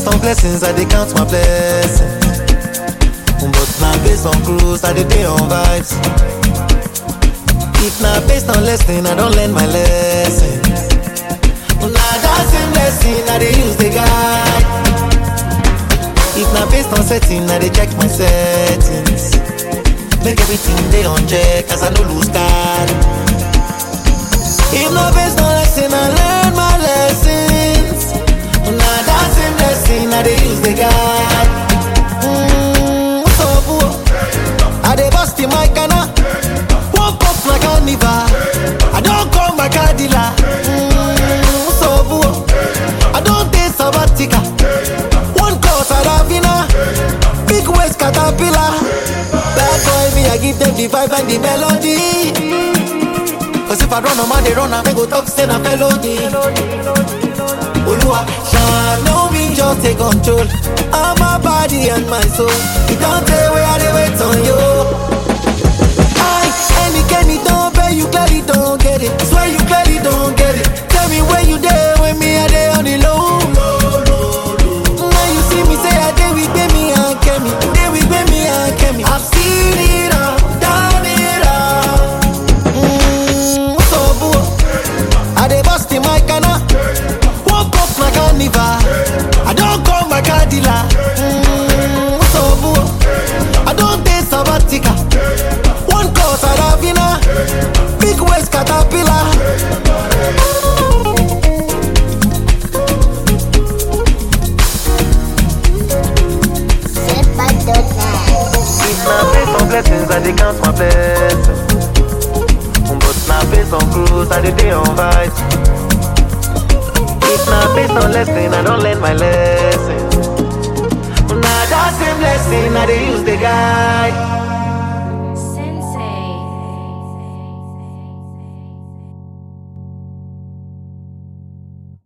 based on blessings, I dey count my blessings. But now based on cruise, I dey dey on vibes. If na based on lesson, I don learn my lesson. Na that same lesson I dey use dey guide. If na based on setting, I dey check my settings. Make everything dey on check, as I no lose card. If na based on lesson, I learn my lessons. Na that same lesson I dey use dey guide. Mm, so boo, I dey bust in my canna. Woke up like carnival. I don't call my car dealer. Mm, so boo, I don't take sabbatical. One call Saravina, big waist caterpillar. Bad boy me, I give them the vibe and the melody. Cause if I run on man, they run, I go talk, say na felony. Olua, shine no me just take control of my body and my soul. It don't tell where I dey wait on you. I any Kenny don't pay you clearly don't get it. Swear you clearly don't get it. Tell me where you there when me I dey on the low. Now you see me say I dey with me and Kemi, dey with me and Kemi. I've seen it all, done it all. Mm, so boo, I dey bust in my canna. Woke up my carnival. I don't call my car dealer. Mm, so boo, I don't take sabbatical. One call Saravina, big waist caterpillar. If na based on blessings, I dey count my blessings. But na based on cruise, I dey dey on vibes. If na based on lesson, I don learn my lesson.